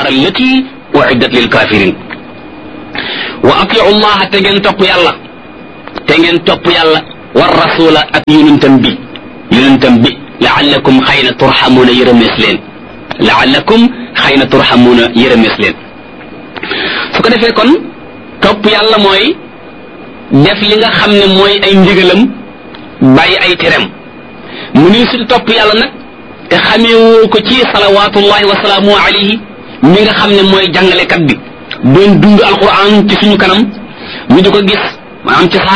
annaar allati uiddat lil kafirin wa atiu llaha te ngeen topp yàlla te ngeen topp yàlla war rasula ak yonentam bi yonentam bi laallakum xëy na turxamuuna yërëmees leen laallakum xëy na turxamuuna yërëmees leen su ko defee kon topp yàlla mooy def li nga xam ne mooy ay ndigalam bàyyi ay terem mu ni su topp yàlla nag te xameewoo ko ci salawaatullahi wa salaamu alayhi mi nga xam ne mooy jàngalekat bi doon dund alquran ci suñu kanam ñu di ko gis maanaam ci